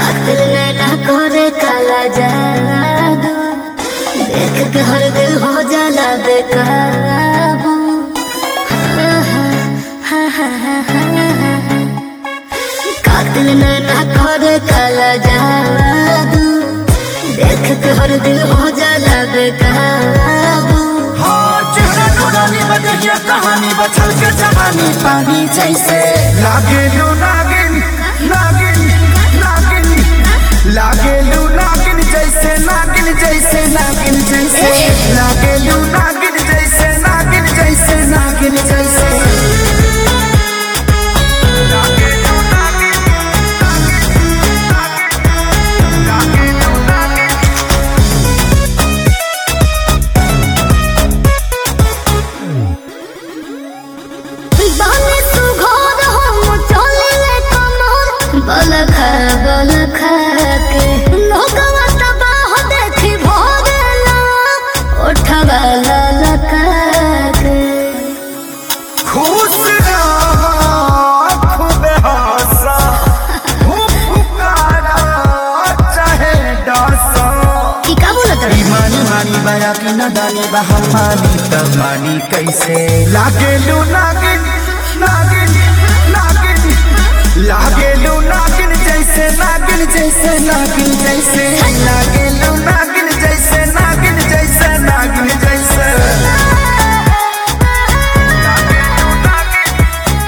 कातिल नैना करे काला जादू देख के हर दिल हो जाला बेकाबू कातिल नैना करे काला जादू देख के हर दिल हो जाला बेकाबू हाँ चेहरा नूरानी बदलिया कहानी बचल के जवानी पानी जैसे लागे लू नागिन नागिन नागिन लागे लू नागिन जैसे नागिन जैसे नागिन जैसे लागे लू नागिन जैसे नागिन जैसे नागिन जैसे लागे लू नागिन, नागिन, लागे लू नागिन। बाने सुघोर हम चलिले कमर बलखा बलखा के लोगवा तबाह देखी भोरेला ओठवा ललका के खुश रहो खूब हंसा खूब पुकारा चाहे डसा की का बोलत रे मानी मानी बया की नदानी बहम मानी तब मानी कैसे लागे लू नागिन नागिन नागिन लागे लू नागिन जैसे नागिन जैसे नागिन जैसे लागे लू नागिन जैसे नागिन जैसे नागिन जैसे लागे लू नागिन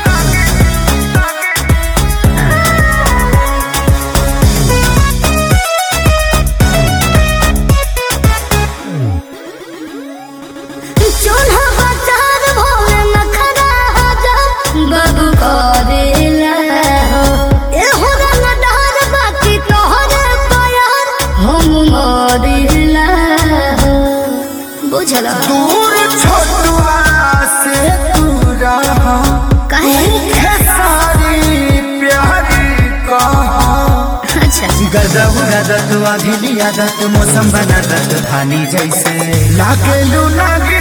चोला बाजार भोले नखरा जा बाबू करेला हो ए हो रंगदार बाकी तोहरे प्यार हम मरिला हो बुझला दूर छोटुआ से तू रहा काहे है सारी प्यारी कहा अच्छा गदब गदत अभिली आदत मौसम बनादत धानी जैसे लागे लू लागे